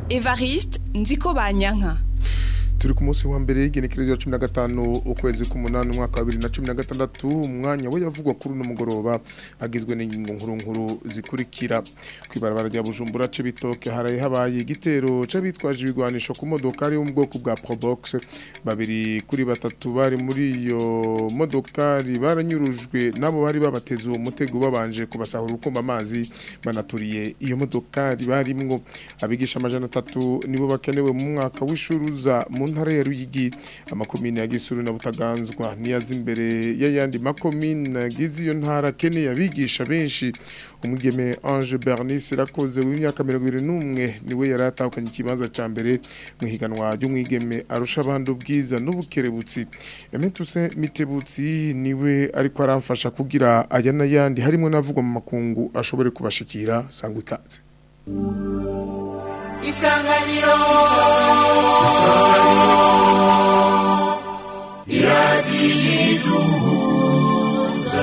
Evariste Nziko Banyanka turi ku munsi wa mbere y'igenekerezo ya cumi na gatanu ukwezi k'umunani umwaka wa bibiri na cumi na gatandatu umwanya we yavugwa kuri uno mugoroba agizwe n'ingingo nkuru nkuru zikurikira ku ibarabara rya bujumbura c'ibitoke haraye habaye igitero c'abitwaje ibigwanisho ku modokari yo mu bwoko bwa probox babiri kuri batatu bari muri iyo modokari baranyurujwe nabo bari babateze uwo mutego babanje kubasahura urukumba amazi banaturiye iyo modokari barimwo abigisha amajana atatu nibo bakenewe mu mwaka w'ishuruza mu ntara ya Ruyigi amakomine ya Gisuru na Butaganzwa niyaza imbere y'ayandi makomine agize iyo ntara kene yabigisha benshi umugeme Ange Bernice rakoze w'imyaka 21 niwe yaratahukanye ikibanza ca mbere mu higanwa ry'umwigeme arusha abandi ubwiza n'ubukerebutsi Emetuse Mitebutsi niwe ariko aramfasha kugira aya n'ayandi harimo navugwa mu makungu ashobore kubashikira sangwa ikaze isanganiro isanganiro iradiyiduhuza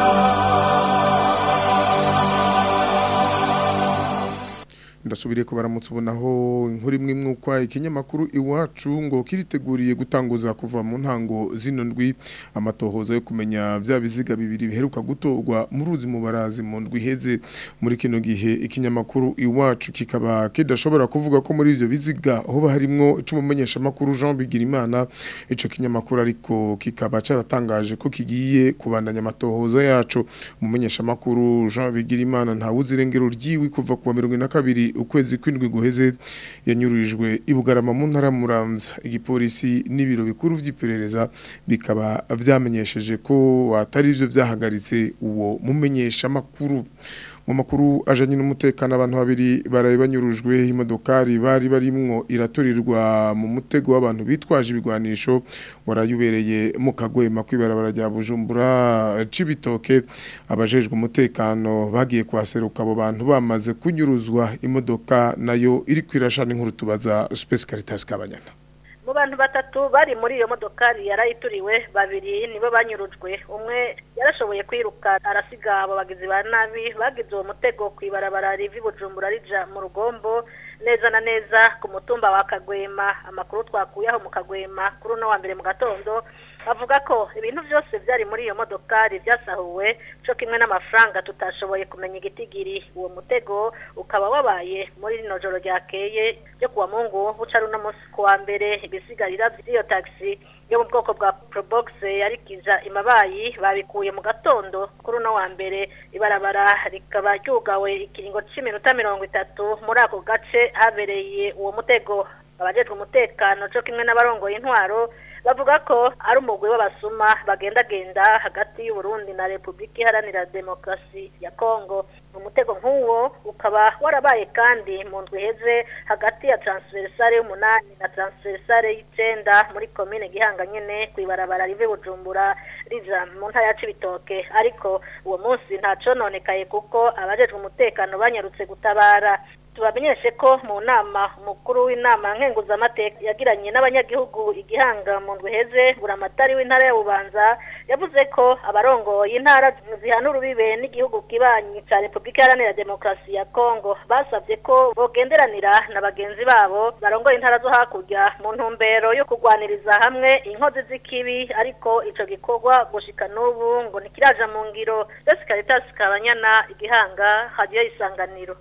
ndasubiriye ko baramutse ubonaho inkuru imwe mwukwa ikinyamakuru iwacu ngo kiriteguriye gutanguza kuva mu ntango zino ndwi amatohoza yo kumenya vya biziga bibiri biheruka gutorwa mu ruzi mu barazi mu ndwi iheze muri kino gihe ikinyamakuru iwacu kikaba kidashobora kuvuga ko muri ivyo biziga aho harimwo icumumenyesha makuru Jean Bigirimana ico kinyamakuru ariko kikaba caratangaje ko kigiye kubandanya amatohoza yacu umumenyesha makuru Jean Bigirimana nta wuzirengero ryiwi kuva ku wa 22 ukwezi kw'indwi guheze yanyururijwe ibugarama mu ntara muramza igipolisi n'ibiro bikuru vy'iperereza bikaba vyamenyesheje ko atari ivyo vyahagaritse uwo mumenyesha makuru mu makuru ajanye n'umutekano abantu babiri baraye banyurujwe imodokari bari barimwo iraturirwa mu mutego w'abantu bitwaje ibigwanisho warayubereye mu kagwema kwibarabara rya Bujumbura cibitoke abajejwe umutekano bagiye kwaseruka abo bantu bamaze kunyuruzwa imodoka nayo iri kwirashana inkuru tubaza Space Caritas kabanyana mu bantu batatu bari muri iyo modokari yarayituriwe babiri nibo banyurujwe umwe yarashoboye kwiruka arasiga abo bagizi ba nabi bagize uwo mutego ku ibarabara rivi bujumbura rija mu rugombo neza na neza ku mutumba wa kagwema amakuru twakuye aho mu kagwema kuri uno wa mbere mu gatondo avuga ko ibintu byose byari muri iyo modokari byasahuwe cyo kimwe n'amafaranga tutashoboye kumenya igitigiri uwo mutego ukaba wabaye muri rino joro ryakeye ryo kuwa mungu buca runo munsi kuwa mbere ibisigarira by'iyo taxi yo mu bwoko bwa probox yarikija imabayi babikuye mu gatondo kuri uno wa mbere ibarabara rikaba ryugawe ikiringo cy'iminota mirongo itatu muri ako gace habereye uwo mutego abajejwe umutekano cyo kimwe n'abarongoye intwaro bavuga ko ari umugwi w'abasuma bagendagenda hagati y'uburundi na repubulika iharanira demokarasi ya kongo umutego nk'uwo ukaba warabaye kandi mu ndwi iheze hagati ya transversale y'umunani na transversale y'icenda muri komine gihanga nyene ku ibarabara rive bujumbura rija mu ntara ya cibitoke ariko uwo munsi nta cononekaye kuko abajejwe umutekano banyarutse gutabara tubamenyeshe ko mu nama umukuru w'inama nkenguzamateka yagiranye n'abanyagihugu igihanga mu ndwi heze buramatari w'intara ya bubanza yavuze ko abarongoye intara zihana urubibe n'igihugu kibanyi ca repubulika iharanira demokarasi ya kongo basabye ko bogenderanira na bagenzi babo barongoye intara zo hakurya mu ntumbero yo kurwaniriza hamwe inkozi z'ikibi ariko ico gikorwa gushika n'ubu ngo ntikiraja mu ngiro Jessica Caritas Kabanyana igihanga hadiyo isanganiro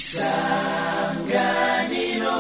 isanganiro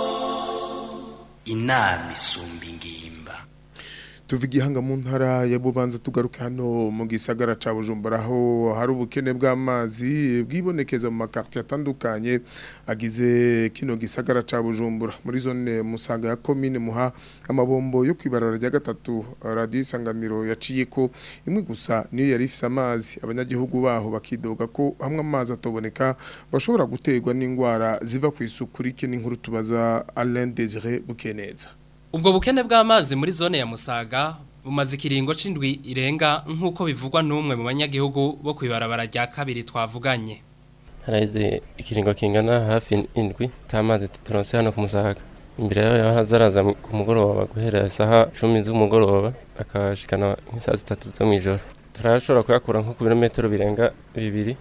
inama isumba ingimba tuva igihanga mu ntara ya bubanza tugaruke hano mu gisagara ca bujumbura aho hari ubukene bw'amazi bwibonekeza mu makartier atandukanye agize kino gisagara ca bujumbura muri zone musaga ya commune muha amabombo yo kwibarara rya gatatu radio isanganiro yaciye ko imwe gusa niyo yari ifise amazi abanyagihugu baho bakidoga ko hamwe amazi atoboneka bashobora guterwa n'indwara ziva ku isuku rike n'inkuru tubaza Alain Désiré Bukeneza Ubwo bukene bw'amazi muri zone ya Musaga bumaze ikiringo c'indwi irenga nk'uko bivugwa n'umwe mu banyagihugu bo kwibarabara rya kabiri twavuganye. haraheze ikiringo kingana hafi indwi t'amazi turonse hano ku musaga imbere yaho hazaraza ku mugoroba guhera isaha cumi z'umugoroba akashikana nk'isaha zitatu zo mw'ijoro turashobora kuyakura nko ku birometero birenga bibiri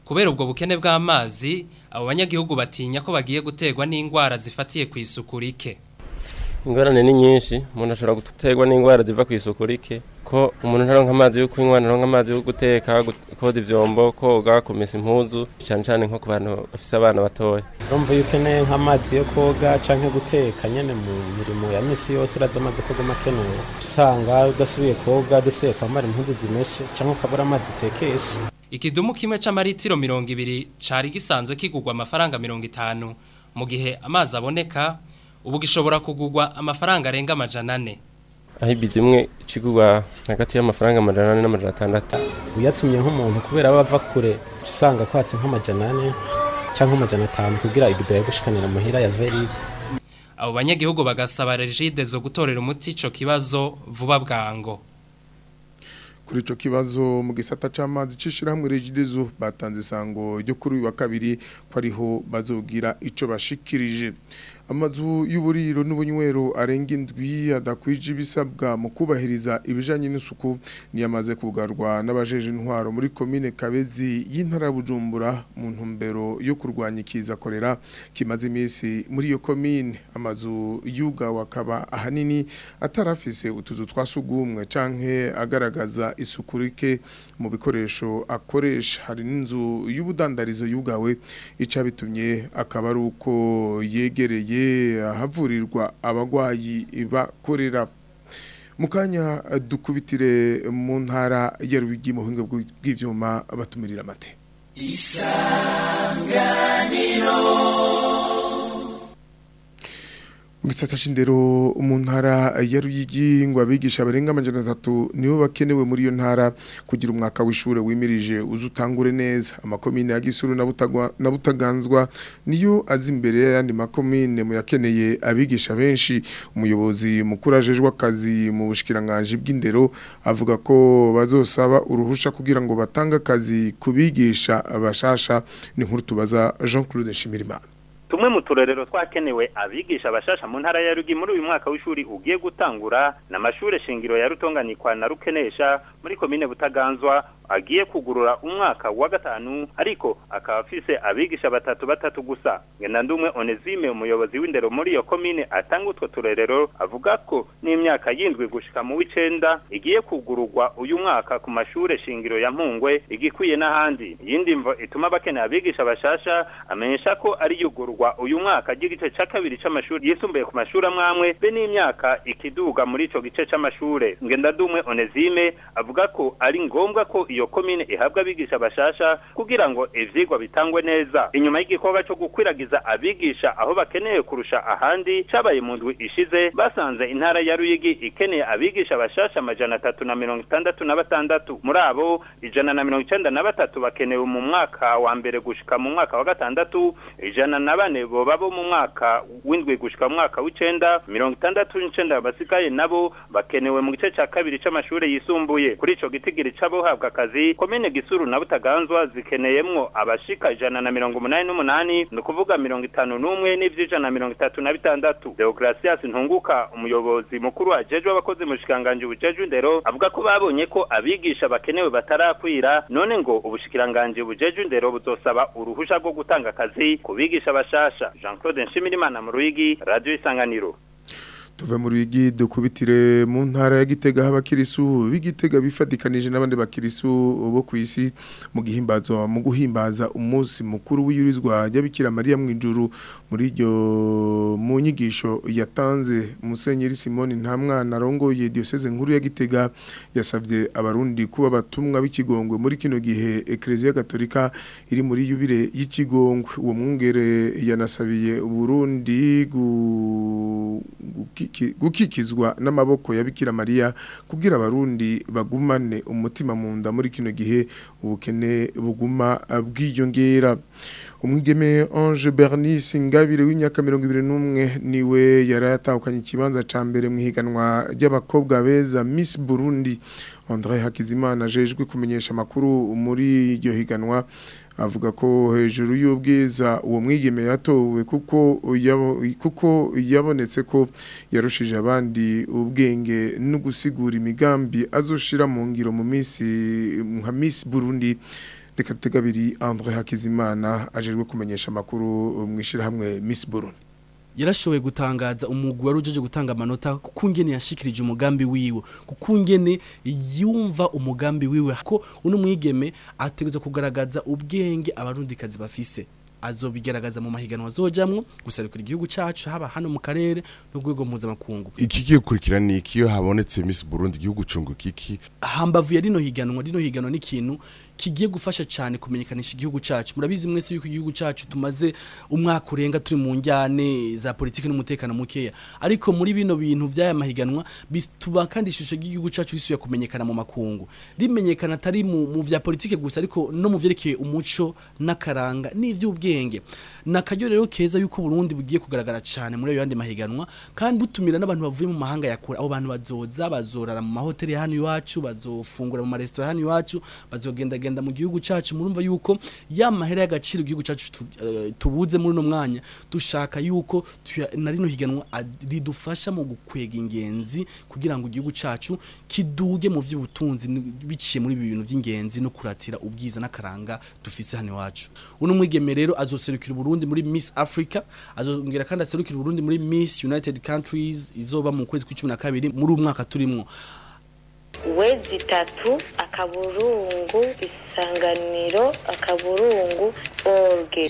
kubera ubwo bukene bw'amazi abo banyagihugu batinya ko bagiye guterwa n'indwara zifatiye ku isuku rike ingorane ni nyinshi umuntu ashobora guterwa n'indwara ziva ku isuku rike ko umuntu ntaronka amazi yo kunywa ntaronka amazi yo guteka gu- koza ivyombo koga kumesa impuzu cyane cyane nko ku bantu bafise abana batoya urumva iyo ukeneye nk'amazi yo koga canke guteka nyene mu mirimo ya misi yose uraza amazi kogama akenewe usanga udasubiye koga udasubiye kwambara impuzu zimeshe canke ukabura amazi utekesha ikidumu kimwe c'amaritiro mirongo ibiri cari gisanzwe kigurwa amafaranga mirongo itanu mu gihe amazi aboneka ubu gishobora kugurwa amafaranga arenga amajana ane aho ibido imwe ikigurwa hagati y'amafaranga amajana ane n'amajana atandatu uyatumye nk'umuntu kubera aba ava kure usanga kwatse nk'amajana ane canke amajana atanu kugira ibido yagushikanira muhira ya veride abo banyagihugu bagasaba regide zo gutorera umuti ico kibazo vuba bwango kuri ico kibazo mu gisata c'amazi cishirahamwe regidezo batanze isango ryo kuri uyu wa kabiri ko ariho bazogira ico bashikirije amazu y'uburiro n'ubunywero arenga indwi adakwije ibisabwa mu kubahiriza ibijanye n'isuku niyamaze kugarwa n'abajeje intwaro muri komine Kabezi y'intara ya Bujumbura mu ntumbero yo kurwanya ikiza korera kimaze imisi muri iyo komine amazu yugawe akaba ahanini atarafise utuzu twasugumwe canke agaragaza isuku rike mu bikoresho akoresha hari n'inzu y'ubudandarizo yugawe ica bitumye akaba ari uko yegereye ahavurirwa abagwayi bakorera mu kanya dukubitire mu ntara ya Rwigi mu buhinga bw'ivyuma batumirira amate Gisata c'indero mu ntara ya Ruyigi ngo abigisha barenga amajana atatu nibo bakenewe muri iyo ntara kugira umwaka w'ishure wimirije uzutangure neza amakomine ya Gisuru na Butagwa na Butaganzwa niyo azi imbere y'andi makomine mu yakeneye abigisha benshi umuyobozi mukuru ajejwe akazi mu bushikiranganje bw'indero avuga ko bazosaba uruhusha kugira ngo batange akazi kubigisha abashasha ni nkuru tubaza Jean Claude Shimirimana tumwe mu turerero twakenewe abigisha abashasha mu ntara ya Rugi muri uyu mwaka w'ishuri ugiye gutangura n'amashure shingiro ya Rutonganikwa na Rukenesha muri komine Butaganzwa agiye kugurura umwaka wa gatanu ariko akaba afise abigisha batatu batatu gusa ngenda ndumwe Onesime umuyobozi w'indero muri iyo komine atanga utwo turerero avuga ko n'imyaka yindwi gushika mu w'icenda igiye kugururwa uyu mwaka ku mashure shingiro ya Mpungwe igikwiye n'ahandi yindi mvo ituma bakeneye abigisha bashasha amenyesha ko ari yugururwa uyu mwaka ry'igice ca kabiri c'amashuri yisumbuye ku mashuri amwamwe be n'imyaka ikiduga muri ico gice c'amashure ngenda ndumwe Onesime avuga ko ari ngombwa ko iyo komine ihabwa abigisha bashasha kugira ngo ivyigwa bitangwe neza inyuma y'igikorwa cyo gukwiragiza abigisha aho bakeneye kurusha ahandi cabaye mu ndwi ishize basanze intara ya Ruyigi ikeneye abigisha bashasha amajana atatu na mirongo itandatu na batandatu muri abo ijana na mirongo icenda na batatu bakenewe mu mwaka wa mbere gushika mu mwaka wa gatandatu ijana na bane boba bo mu mwaka w'indwi gushika mu mwaka w'icenda mirongo itandatu n'icenda basigaye nabo bakenewe mu gice ca kabiri c'amashure yisumbuye kuri ico gitigiri c'abohabwa akazi komine gisuru na butaganzwa zikeneyemwo abashika ijana na mirongo umunani n'umunani ni ukuvuga mirongo itanu n'umwe n'ivy'ijana na mirongo itatu na bitandatu deogratias ntunguka umuyobozi mukuru ajejwe abakozi mu bushikiranganji bujejwe indero avuga ko babonye ko abigisha bakenewe batarakwira none ngo ubushikiranganji bujejwe indero buzosaba uruhusha rwo gutanga akazi ku bigisha bashasha jean claude nshimirimana mu ruyigi radio isanganiro tuve mu ruyigi dukubitire mu ntara ya gitega abakirisu b'igitega bifatikanije n'abandi bakirisu bo ku isi mu gihimbazo mu guhimbaza umunsi mukuru w'iyurizwa ry'abikira mariya mu ijuru muri iryo mu nyigisho yatanze musenyeri simoni nta mwana arongoye diyoseze nkuru ya gitega yasabye abarundi kuba batumwa b'ikigongwe muri kino gihe ekereziya gatolika iri muri yubire y'ikigongwe uwo mwungere yanasabiye uburundi gu gukikizwa n'amaboko ya Bikira Maria kugira abarundi bagumane umutima mu nda muri kino gihe ubukene buguma bwiyongera umwigeme Ange Bernice Ngabire w'imyaka 21 niwe yaratahukanye ikibanza ca mbere mu higanwa ry'abakobwa beza Miss Burundi André Hakizimana jejwe kumenyesha makuru muri iryo higanwa avuga ko hejuru y'ubwiza uwo mwigeme yatowe kuko yabo, kuko yabonetse ko yarushije abandi ubwenge no gusigura imigambi azoshira mu ngiro mu minsi nka Miss Burundi reka tegabiri André Hakizimana ajerwe kumenyesha makuru mwishira hamwe Miss Burundi yarashoboye gutangaza umugwi wari ujeje gutanga amanota kuko ngene yashikirije umugambi wiwe kuko ngene yumva umugambi wiwe ko uno mwigeme ategerezwa kugaragaza ubwenge abarundikazi bafise azobigaragaza mu mahiganwa azojamwo gusarikira igihugu cacu haba hano mu karere no rwego mpuzamakungu iki kigiye gukurikira ni iki iyo habonetse Miss Burundi igihugu cungu kiki hambavu ya rino higanwa rino higanwa n'ikintu kigiye gufasha cyane kumenyekanisha igihugu cacu murabizi mwese yuko igihugu cacu tumaze umwaka urenga turi mu njyane za politiki n'umutekano mukeya ariko muri bino bintu by'aya mahiganwa bituma kandi ishusho y'igihugu cacu risubiye kumenyekana mu makungu rimenyekana atari mu, mu vya politiki gusa ariko no mu vyerekeye umuco n'akaranga n'ivy'ubwenge nakaryo rero keza yuko Burundi bugiye kugaragara cyane muri ayo yandi mahiganwa kandi butumira n'abantu bavuye mu mahanga ya kure abo bantu bazoza bazorara mu mahoteli hano iwacu bazofungura mu maresitora hano iwacu bazogenda genda mu gihugu cacu murumva yuko ya mahera y'agaciro igihugu cacu tu, uh, tubuze muri no mwanya dushaka yuko tuya- na rino higanwa ad- ridufasha mu gukwega ingenzi kugira ngo igihugu cacu kiduge mu vy'ubutunzi ni- biciye muri ibi bintu vy'ingenzi no kuratira ubwiza n'akaranga dufise hano iwacu uno mwigeme rero azoserukira Burundi muri Miss Africa azongera kandi aserukira Burundi muri Miss United Countries izoba mu kwezi kwa 12 muri uyu mwaka turimwo wezi itatu akaburungu isanganiro akaburungu orge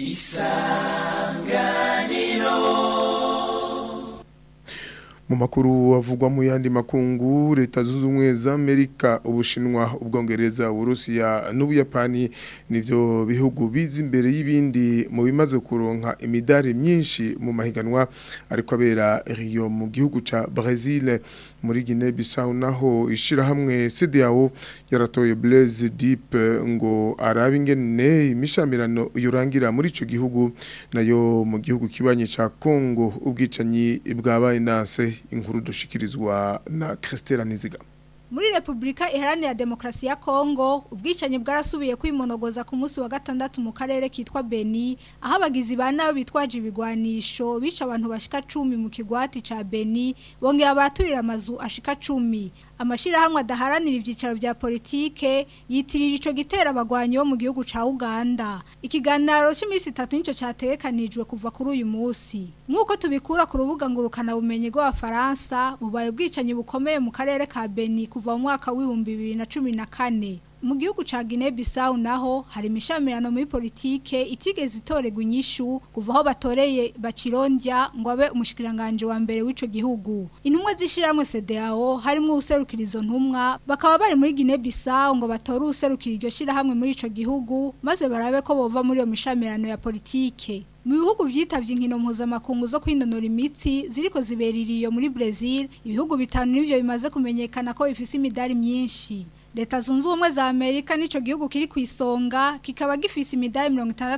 mu makuru avugwa mu yandi makungu leta zunze ubumwe za Amerika ubushinwa ubwongereza uburusiya n'ubuyapani nivyo bihugu biza imbere y'ibindi mu bimaze kuronka imidari myinshi mu mahiganwa ariko abera Rio mu gihugu ca Brazil muri Guinea Bissau naho ishira hamwe CDAO yaratoye Blaise Deep ngo arabe ingene imishamirano yurangira muri ico gihugu nayo mu gihugu kibanye ca Congo ubwicanyi bwabaye nase inkuru dushikirizwa na Christela Niziga Muri Republika Iharanira Demokrasi ya Kongo, ubwicanyi bwarasubiye kwimonogoza ku munsi wa gatandatu mu karere kitwa Beni, aho abagizi ba nabi bitwaje ibigwanisho bica abantu bashika 10 mu kigwati ca Beni, bongeye abaturira amazu ashika 10. Amashirahamwe adaharanira ivyicaro vya politike yitirira ico gitera abagwanyi bo mu gihugu ca Uganda. Ikiganiro cy'iminsi 3 nico categekanijwe kuva kuri uyu munsi. Nkuko tubikura ku rubuga ngurukana bumenyi rw'abafaransa, bubaye ubwicanyi bukomeye mu karere ka Beni kuva mu mwaka w'ibihumbi bibiri na cumi na kane mu gihugu ca Guinea Bissau naho hari imishamirano muri politike itigeze itorerwa inyishu kuva aho batoreye bakirondya ngo abe umushikiranganje wa mbere w'ico gihugu intumwa zishiramwe CDAO harimo userukira izo ntumwa bakaba bari muri Guinea Bissau ngo batore userukira iryo shirahamwe muri ico gihugu maze barabe ko bova muri iyo mishamirano ya politike mu bihugu byitavye inkino mpuzamakungu zo kwinonora imitsi ziriko zibeririye muri Brazil ibihugu bitanu nivyo bimaze kumenyekana ko bifise imidari myinshi Leta zunze ubumwe za Amerika nico gihugu kiri ku isonga kikaba gifise imidari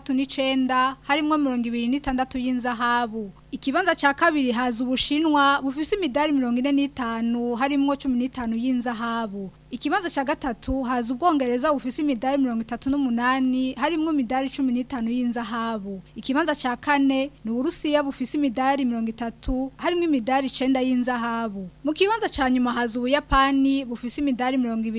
69 harimo 26 y'inzahabu Ikibanza ca kabiri haza ubushinwa bufise imidari 45 harimo 15 y'inzahabu Ikibanza ca gatatu haza ubwongereza bufise imidari 38 harimo imidari 15 y'inzahabu Ikibanza ca kane ni Urusiya bufise imidari 30 harimo imidari 9 y'inzahabu Mu kibanza ca nyuma haza ubuyapani bufise imidari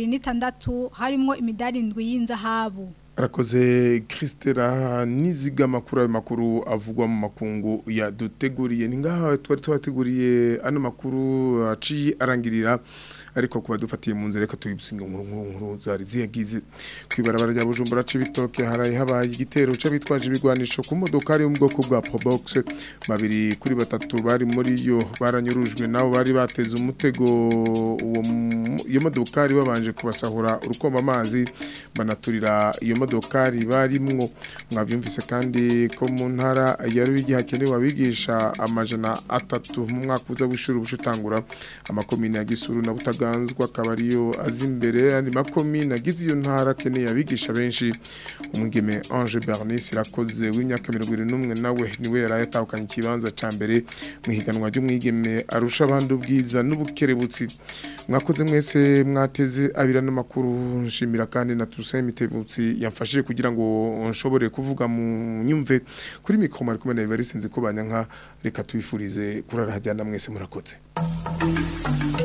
26 harimo imidari 7 y'inzahabu arakoze Christela niziga makuru ayo makuru avugwa mu makungu yaduteguriye ni ngaha twari twateguriye ano makuru aciye arangirira ariko kuba dufatiye mu nzira reka tuyibusinga nkuru nkuru nkuru zari ziyagize kwibarabara rya Bujumbura cibitoke haraye habaye igitero c'abitwaje ibigwanisho ku modoka ari mu bwoko bwa Probox babiri kuri batatu bari muri yo baranyurujwe nabo bari bateze umutego uwo iyo modokari babanje kubasahura urukomba amazi banaturira iyo modokari barimwo mwabyumvise kandi ko mu ntara ya Ruyigi hakenewe abigisha amajana atatu mu mwaka uza w'ishuri ubushutangura amakomine ya Gisuru na Butaganzwa akabariyo azi imbere andi makomine agize iyo ntara akeneye abigisha benshi umwigeme Ange Bernice irakoze w'imyaka 21 nawe niwe yaraye atahukanye ikibanza ca mbere mu higanwa ry'umwigeme arusha abandi ubwiza n'ubukerebutsi mwakoze mwese mwateze abira n'amakuru nshimira kandi na Toussaint Mitebutsi yamfashije kugira ngo nshobore kuvuga mu nyumve kuri mikro mari kumwe na Evariste nzi ko banyanka reka tubifurize kurara hajyana mwese murakoze